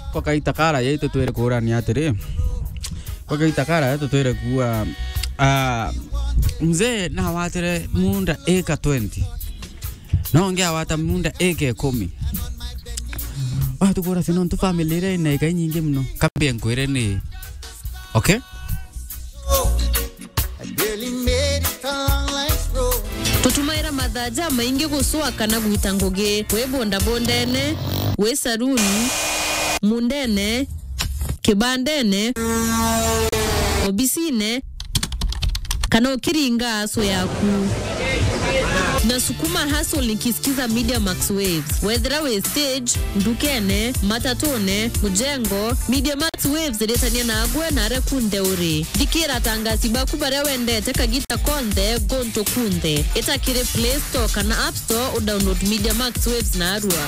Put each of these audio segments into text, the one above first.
kwa kaita kara yetu twere kurani atiri kwa kaita kara yetu twere kuwa uh, mzee na watire munda eka 20 nonge awata munda eka ikumi watu kura sino ntu family ire ina eka nyingi mno kabia nkwire ni okay tutumaira mathaja maingi gusua kana gwita ngugi wi bondabondene wi saruni mundene kibandene obisine kana ukiringa aso yaku nasukuma hustle nikisikiza media max waves wethera we stage ndukene matatone mujengo media max waves iretania nagwe nare kunthe uri thikira tangasi baku baria wendete kagita konthe gonto kunthe itakiri play store kana app store udownload media max waves na arua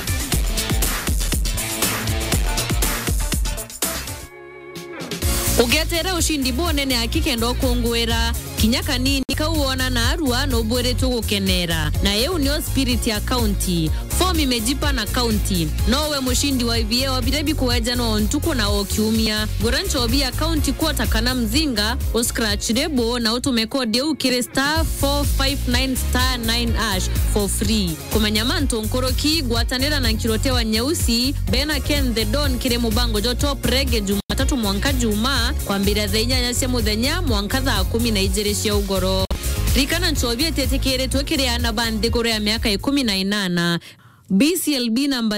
ugetera ushindi bonene akikenda ukungwira kinya kanini kauona na arua nobweretwo gukenera na yeu nio spirit ya kaunti fom imejipa na kaunti nowe mushindi wa ivie wabirebi kuweja no ntuku na okiumia gura nchobi ya kaunti kuota kana mzinga uscratch rebo na utume kodi eu kiri star 459 star 9 ash for free kumenya manto nkoroki gwatanira na nkirotewa nyeusi bena ken the don kiri mubango jo top rege jumatatu mwanka juma kwambira thaa inyanya cia muthenya mwanka thaa kumi na ijiri cia ugoro rikana nchobi etetekeretwe kiriana bandhiguru ya miaka ikumi na inana BCLB number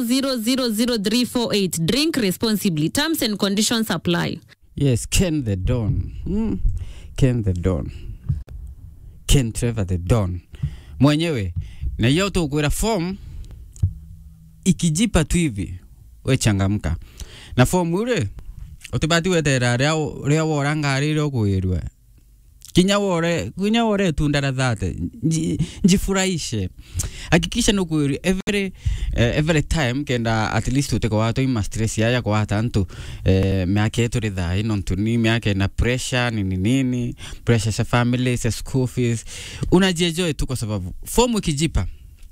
0000348 drink responsibly terms and conditions apply yes ken the don mm. ken the don ken trevor the don mwenyewe na hiyo tukwira form ikijipa tu hivi we changamka na form ule utibati wetera ria ria wora ngari ria kwirwe kinya wore kinya wore tundara thate Nji- njifurahishe hakikisha nukwiri every uh, every time kenda at least uteko wato ima stress yaya kwa hata ntu uh, miaka yetu ritha ino ntuni miaka na pressure nini nini pressure sa family sa school fees unajienjoy tu kwa sababu fomu ikijipa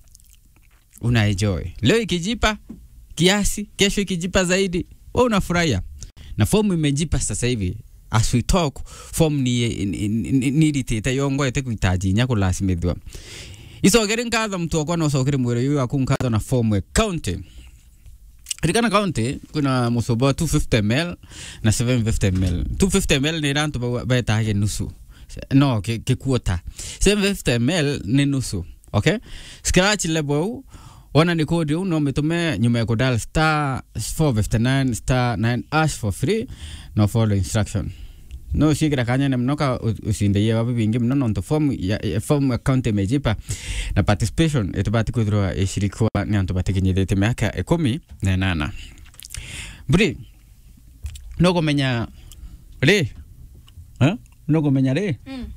unaenjoy leo ikijipa kiasi kesho ikijipa zaidi wewe unafurahia na fomu imejipa sasa hivi as we talk form ni ni- ni- niritite yongoete kuitaji nya kulasimithwa icokere nkatho mtu wakwa nocokere mwire uyu waku nkatho na form e county rikana county kuna musobo wa 250 ml na 750 ml 250 ml ni rantu betage nusu no kikuota 750 ml ni nusu okay scratch level u wana ni kodi u no mitume nyuma ya kudal star 459 star 9 ash for free no follow instruction no shikira kanyene mnoka usindeye wapi bingi mno nonto form ya ya- form account imejipa na participation etubati kwithirwa ishirikwa ni antu batikinyithite miaka ikumi na inana mburi no kumenya ri Eh? no kumenya ri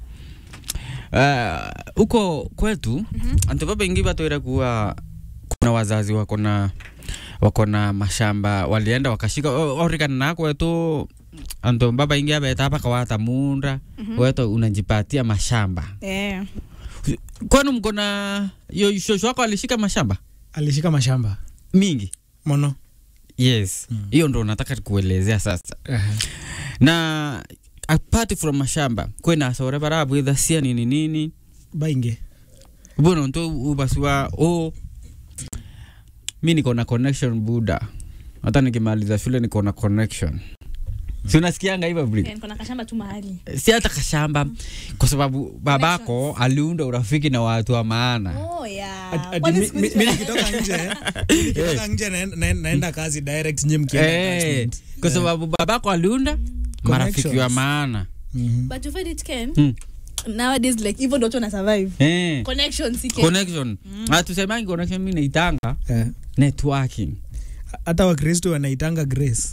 Uh, huko kwetu antu baba ingi batwira kuwa kuna wazazi wako na wako na mashamba walienda wakashika o- orikana na kwetu antu baba ingi abeta hapa kawata munda weto unajipatia mashamba Eh, kwani mko na yo shosho wako alishika mashamba alishika mashamba mingi mono yes hiyo ndo nataka kuelezea sasa na apart from mashamba kwena sore barabwitha cia nini nini baingi bono nto ubasiwa o mi niko na connection buda hata nikimaliza shule niko na connection si unasikianga hivyo Bri? eh, niko na kashamba tu mahali si hata kashamba kwa sababu babako aliunda urafiki na watu wa maana oh, yeah. Ati- ati Kwani mi- siku mi- hizi- mi nikitoka nje nikitoka nje naen- naen- naenda kazi direct nyi mkienda Eh, attachment. kwa sababu babako aliunda marafiki wa Connections. maana Mhm. but you find it can Hmm. nowadays like hivyo ndo watu wana survive Eh, connection si can connection hatusemangi connection mi naitanga Eh, networking hata wakristo wanaitanga grace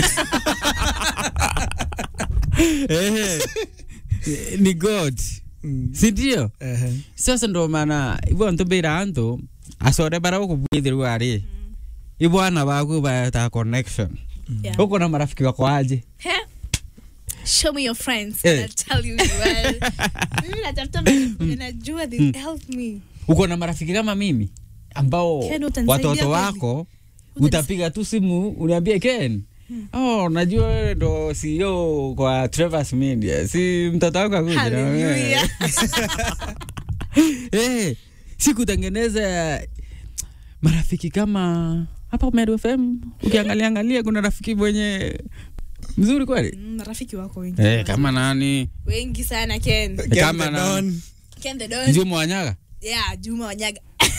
Eh, ni god Mm. sindio Ehe. sasa ndo maana ivo ntubira antu acore bara ukubwithirwa ari ibwana baku bata connection Yeah. uko na marafiki wako aje He? show me your friends Eh. I'll tell you well mimi natafuta marafiki najua they help me uko na marafiki kama mimi ambao Ken, utanisaidia watoto kweli? wako utapiga tu simu uniambie Ken Oh, najua wewe ndo CEO kwa Travers Media. Si mtoto wako akuja na wewe. Hallelujah. Eh, si kutengeneza marafiki kama hapa Meru FM. Ukiangalia angalia kuna rafiki mwenye mzuri kweli. Mm, marafiki wako wengi Eh, kama nani? wengi sana ken Ken Kama the na- Don. ken the don Njumu Wanyaga. yeah juma wanyaga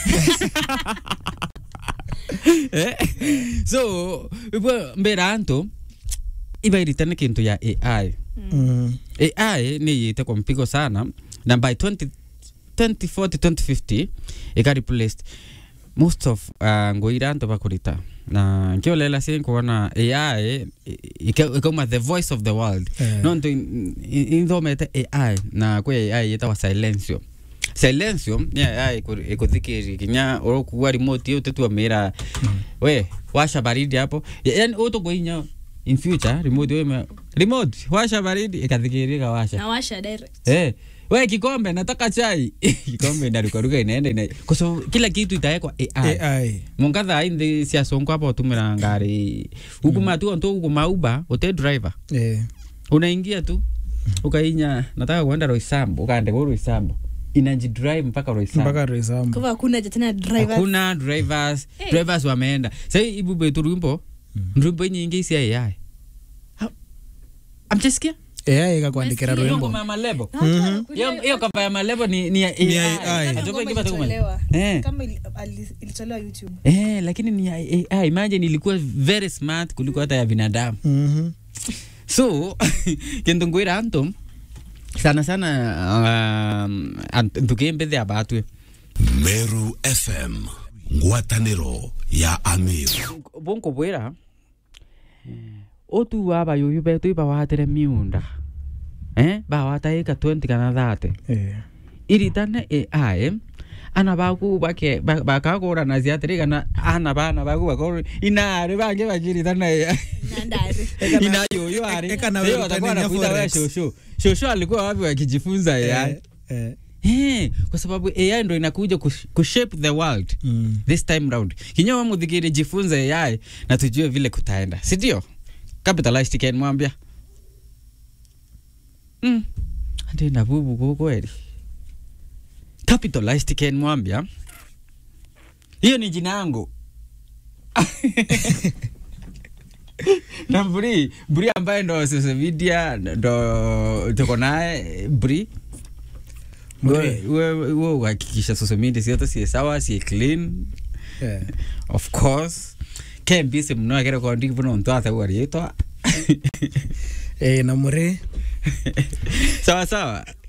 Eh, so ipo mbera anto iba iritane kintu ya AI. Mm. AI ni yite kwa mpigo sana na by 20, 2040 2050 ika replaced most of uh, ngoira anto bakurita na nkiolela si kuona AI ika- ikauma the voice of the world Eh. no nto inthomete AI na kwi AI yitawa silencio silencio ni AI iku- ikuthikiri kinya urokuwa remote iyo tetua mira we washa baridi hapo yani utukuinya in future remote we remote washa baridi ikathikiri ikawasha nawasha direct Eh, we kikombe nataka chai kikombe inarukaruka inaenda ina kwa sababu kila kitu itawekwa AI AI. mungatha inthi cia sonko apa utumira ngari ukuma tu onto ukuma uba ute driver Eh. unaingia tu ukainya nataka kuenda Roysambu ukaandika Roysambu inaji drive mpaka Roysambu mpaka Roysambu. kwa hivyo hakuna tena driver hakuna drivers Eh. drivers wameenda sai ibube tu rwimbo rwimbo nyingi cia AI Ha- amchesikia AI ikakuandikira Nasikia. Hiyo rwimbo ngoma ya malebo Mhm. hiyo hiyo kava ya malebo ni ni ya Ni ya AI AI. Kama Ajoba ngoma ikipata kumali. ilitolewa. Eh. kama ili- ali- ilitolewa youtube Eh, lakini ni ya AI. Imagine ilikuwa very smart kuliko hata ya binadamu. Mhm. So, kintu ngwira antu sana sana um, ant- tukimbithi abatwe Meru FM ngwatanĩro ya Amiru bunku bwira otu abayuyu betu ibawatire miunda eh bawata ika 20 kana 30 Eh. iritane AI ana baku bake ba- bakagura na ziatiri kana ana bana baku bakoro inari bange bakiritana AI nandari inayoyo ari eka na Leo wewe watakuwa utania wanakuita wewe forex. shosho shosho alikuwa wapi wakijifunza AI Eh. Eh. Eh, kwa sababu AI ndo inakuja kush- kushape the world Mm. this time round kinyawa muthikiri jifunze AI na tujue vile kutaenda si ndio capitalized Ken mwambia mm. andi na bubu kwa kweli capitalized Ken mwambia hiyo ni jina yangu na Bri Bri ambaye ndo social media ndo tuko naye Bri Bri. wewe uhakikisha social media sieto sie sawa sie clean Eh. of course kembise mno akere kondi buno ntwa ta wari to Eh, na muri sawa sawa